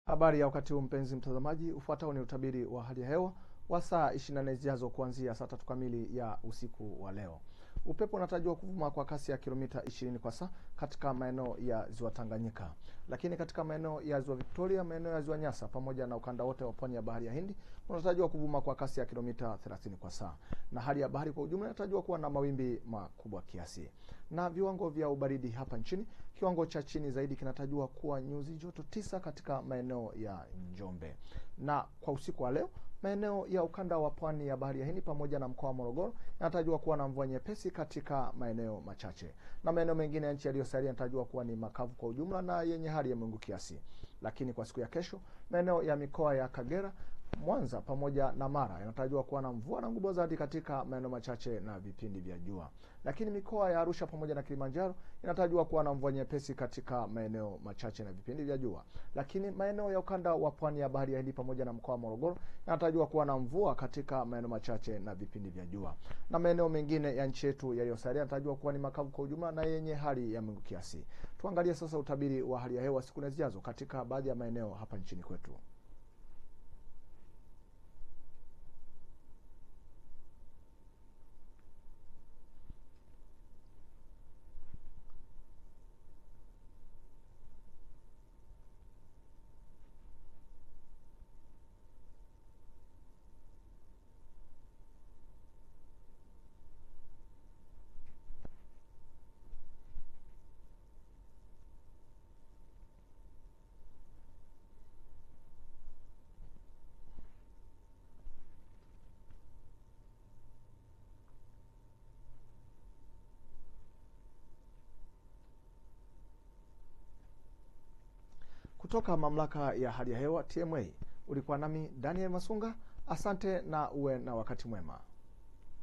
Habari ya wakati huu mpenzi mtazamaji, ufuatao ni utabiri wa hali ya hewa wa saa 24 zijazo kuanzia saa tatu kamili ya usiku wa leo. Upepo unatarajiwa kuvuma kwa kasi ya kilomita 20 kwa saa katika maeneo ya ziwa Tanganyika, lakini katika maeneo ya ziwa Victoria, maeneo ya ziwa Nyasa pamoja na ukanda wote wa pwani ya bahari ya Hindi unatarajiwa kuvuma kwa kasi ya kilomita 30 kwa saa, na hali ya bahari kwa ujumla inatarajiwa kuwa na mawimbi makubwa kiasi. Na viwango vya ubaridi hapa nchini, kiwango cha chini zaidi kinatarajiwa kuwa nyuzi joto tisa katika maeneo ya Njombe, na kwa usiku wa leo maeneo ya ukanda wa pwani ya bahari ya Hindi pamoja na mkoa wa Morogoro yanatarajiwa kuwa na mvua nyepesi katika maeneo machache, na maeneo mengine ya nchi yaliyosalia yanatarajiwa kuwa ni makavu kwa ujumla na yenye hali ya mawingu kiasi. Lakini kwa siku ya kesho, maeneo ya mikoa ya Kagera, Mwanza pamoja na Mara yanatarajiwa kuwa na mvua na ngurumo za radi katika maeneo machache na vipindi vya jua. Lakini mikoa ya Arusha pamoja na Kilimanjaro inatarajiwa kuwa na mvua nyepesi katika maeneo machache na vipindi vya jua. Lakini maeneo ya ukanda wa pwani ya bahari ya Hindi pamoja na mkoa wa Morogoro yanatarajiwa kuwa na mvua katika maeneo machache na vipindi vya jua. Na maeneo mengine ya nchi yetu yaliyosalia yanatarajiwa kuwa ni makavu kwa ujumla na yenye hali ya mawingu kiasi. Tuangalie sasa utabiri wa hali ya hewa siku na zijazo katika baadhi ya maeneo hapa nchini kwetu. Kutoka mamlaka ya hali ya hewa TMA, ulikuwa nami Daniel Masunga. Asante na uwe na wakati mwema.